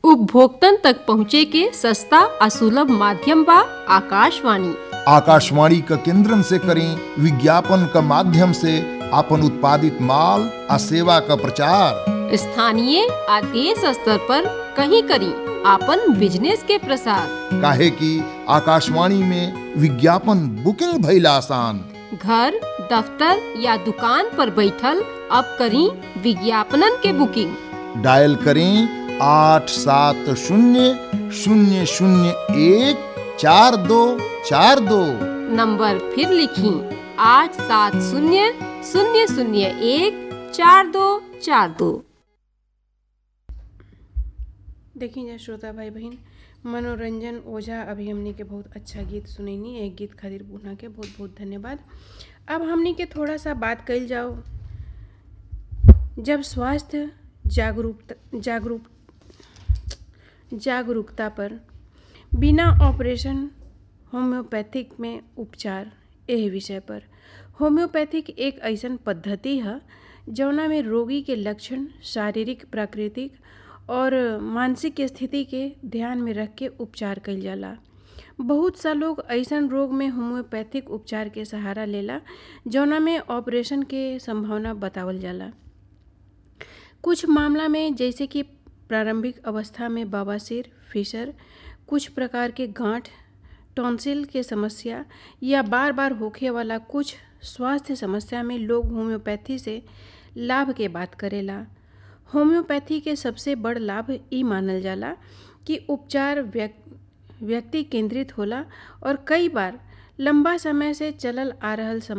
उपभोक्तन तक पहुँचे के सस्ता आ सुलभ माध्यम बा आकाशवाणी आकाशवाणी क केंद्रन से करें विज्ञापन क माध्यम से आपन उत्पादित माल आ सेवा क प्रचार स्थानीय आ देश स्तर पर कहीं करी आपन बिजनेस के प्रसार काहे कि आकाशवाणी में विज्ञापन बुकिंग भइल आसान घर दफ्तर या दुकान पर बैठल अब करी विज्ञापनन के बुकिंग डायल करें आठ सात शून्य शून्य शून्य एक चार दो चार दो नंबर फिर लिखी आठ सात शून्य शून्य शून्य एक चार दो चार दो देखी जा श्रोता भाई बहन मनोरंजन ओझा अभी हमनी के बहुत अच्छा गीत सुनैनी एक गीत खातिर पुनः के बहुत बहुत धन्यवाद अब हमनी के थोड़ा सा बात कइल जाओ जब स्वास्थ्य जागरूकता जागरूक जागरूकता पर बिना ऑपरेशन होम्योपैथिक में उपचार एह विषय पर होम्योपैथिक एक ऐसन पद्धति है जौना में रोगी के लक्षण शारीरिक प्राकृतिक और मानसिक स्थिति के ध्यान में रख के उपचार कइल जाला बहुत सा लोग ऐसन रोग में होम्योपैथिक उपचार के सहारा लेला जौना में ऑपरेशन के संभावना बतावल जाला कुछ मामला में जैसे कि प्रारंभिक अवस्था में बवासीर फिशर कुछ प्रकार के गांठ टॉन्सिल के समस्या या बार बार होखे वाला कुछ स्वास्थ्य समस्या में लोग होम्योपैथी से लाभ के बात करेला होम्योपैथी के सबसे बड़ लाभ ई मानल जाला कि उपचार व्यक्ति केंद्रित होला और कई बार लंबा समय से चलल आ रहल